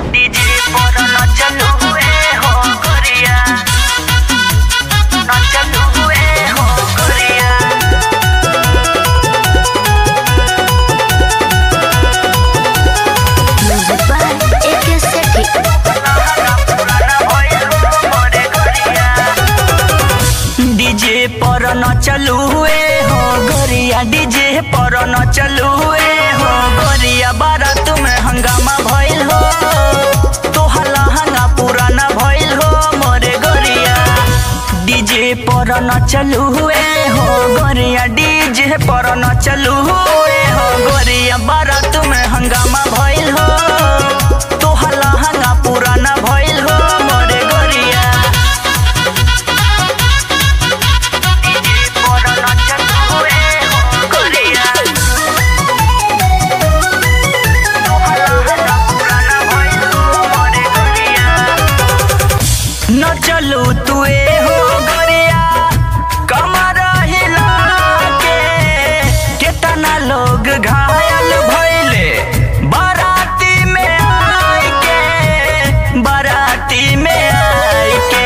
DJ पर न चलू ए हो गोरिया न चलू ए हो गोरिया Music by AK Sethi. DJ पर न चलू ए हो गोरिया डीजे पर न चलू ए हो गोरिया बारात में हंगामा भइल हो तोहला हंगा पुराना भइल हो मोरे गोरिया डीजे पर न चलू ए हो गोरिया डीजे पर न चलू ए हो गोरिया बारात में हंगामा भइल हो तोहला हंगा पुराना भइल हो मोरे गोरिया डीजे पर न चलू ए हो गोरिया तोहला हंगा पुराना भइल हो मोरे गोरिया न चलू तू ए हो गोरिया कमर हिला के केतना लोग घायल भइले बाराती में आई के बाराती में आई के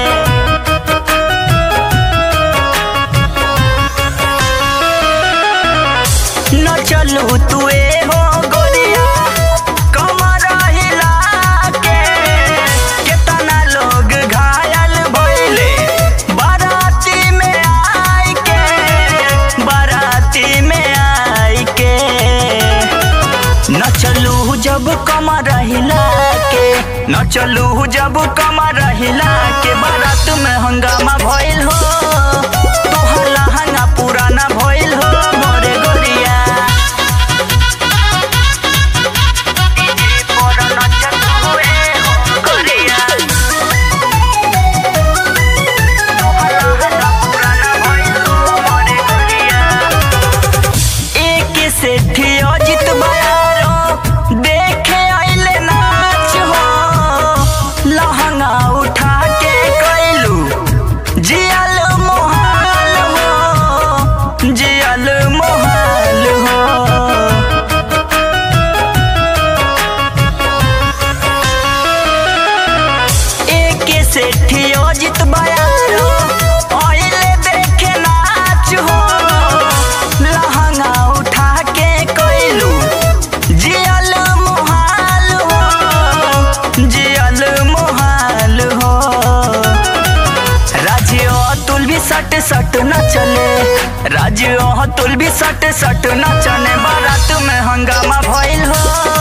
न चलू तू ए हो गोरिया कमर हिला के केतना लोग घायल भइले बाराती में आई के बाराती में आई के न चलू जब कमर हिला के न चलू जब कमर हिला के बारात में हंगामा भइल हो तोहला हंगा पुराना भइल हो मोरे गोरिया डीजे पर न चलू ए हो गोरिया तोहला हंगा पुराना भइल हो मोरे गोरिया एक सेठी अजित बयारो देखे आइले नाच हो लहंगा उठा के कैलू जियल मोहाल हो जियल मोहाल हो एक सेठी अजित बयारो आइले देखे नाच हो लहंगा उठा के कैलू जियल मोहाल हो जियल मोहाल हो राज्य अतुल भी सट सट न चले राज्य अतुल भी सट सट न चले बारात में हंगामा भइल हो